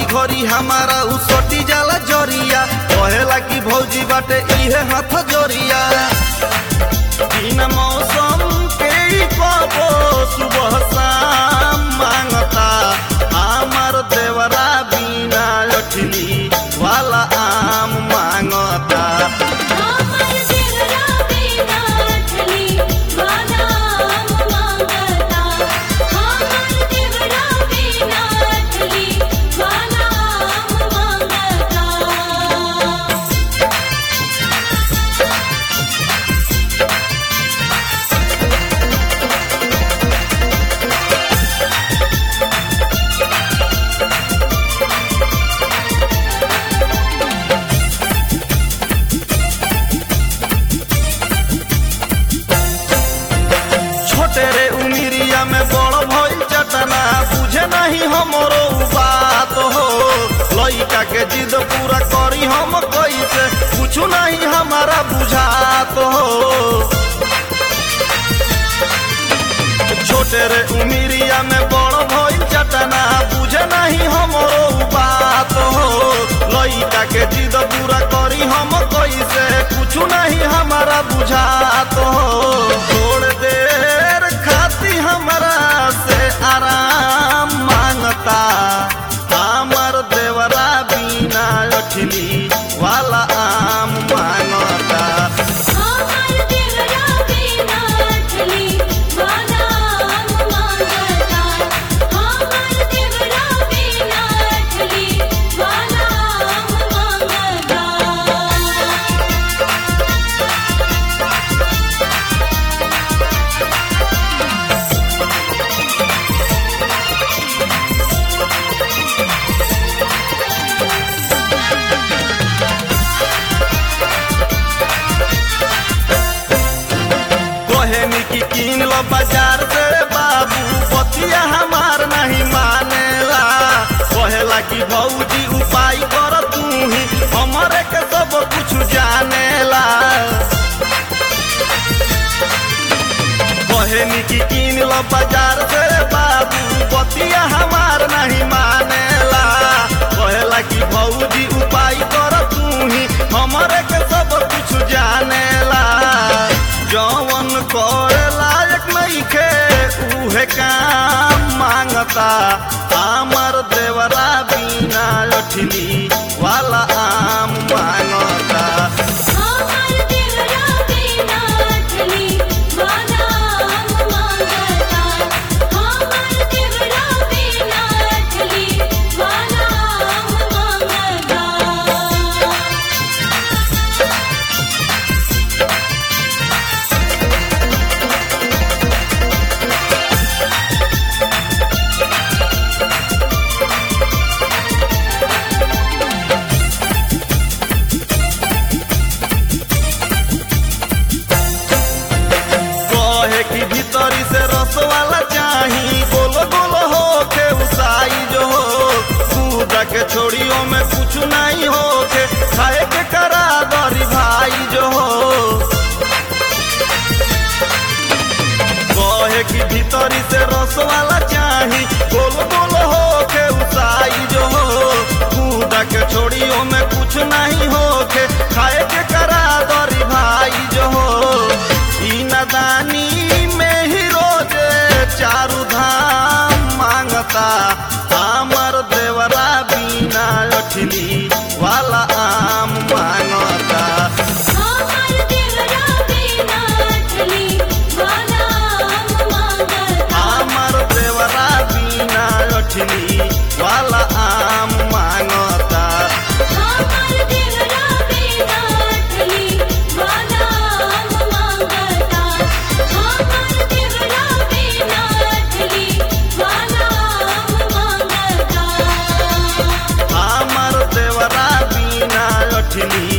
घड़ी हमारा उ सटी जाला जरिया कहेला कि भौजी बाटे इहे हाथ जोरिया बिना मौसम के ही कबो सुबह शाम मांगता हमार देवरा बिना लठली वाला आम मांगता हमर देवरा बिना अठली वाला आम मांगता हमर देवरा बिना अठली वाला आम मांगता छोटे रे उमिरिया में बड़ भइल चटना बुझे नहीं हमरो उ बात हो लइका के जिद पूरा करी हम कैसे कुछ नहीं हमारा बुझात हो छोटे रे उमिरिया में बड़ भइल चटना बुझे नहीं हमरो उ बात हो लइका के जिद पूरा करी हम कैसे कुछ नहीं हमारा बुझात हो थोड़ देर खाती हमरा से आराम मांगता हमर देवरा बिना अठली वाला आम मांगता हमर देवरा बिना अठली वाला आम मांगता हमर देवरा बिना अठली वाला आम मांगता कोहेनी की कीन लो बाजार से बाबू पतिया हमार नहीं मानेला कहेला कि भौजी उपाय कर तू ही हमरे के सब कुछ जानेला कोहेनी की कीन लो बाजार से बाबू पतिया हमार नहीं मानेला कहेला कि भौजी उपाय कर तू ही हमरे के सब कुछ जानेला जवन करे लायक नइखे उहे काम मांगता हमर देवरा बिना लठली वाला आम मांगता हमर देवरा बिना अठली वाला आम मांगता हमर देवरा बिना अठली वाला आम मांगता कहे कि भीतरी से रस वाला चाही गोलो गोलो हो के उसाई जो हो दूधा के छोड़ियों में कुछ नहीं हो के खाए के करा दरी भाई जो हो कहे कि भीतरी से रस वाला चाही गोलो गोलो हो के उसाई जो हो दूधा के छोड़ियों में कुछ नहीं हो के खाए के करा दरी भाई जो हो ई नदानी में ही रोजे चारू धाम मांगता हमर देवरा बिना अठली वाला आम मांगता हमर देवरा बिना अठली वाला आम मांगता हमर देवरा बिना अठली वाला आम मांगता हमर देवरा बिना अठली वाला आम मांगता हमर देवरा बिना अठली वाला आम मांगता हमर देवरा बिना अठली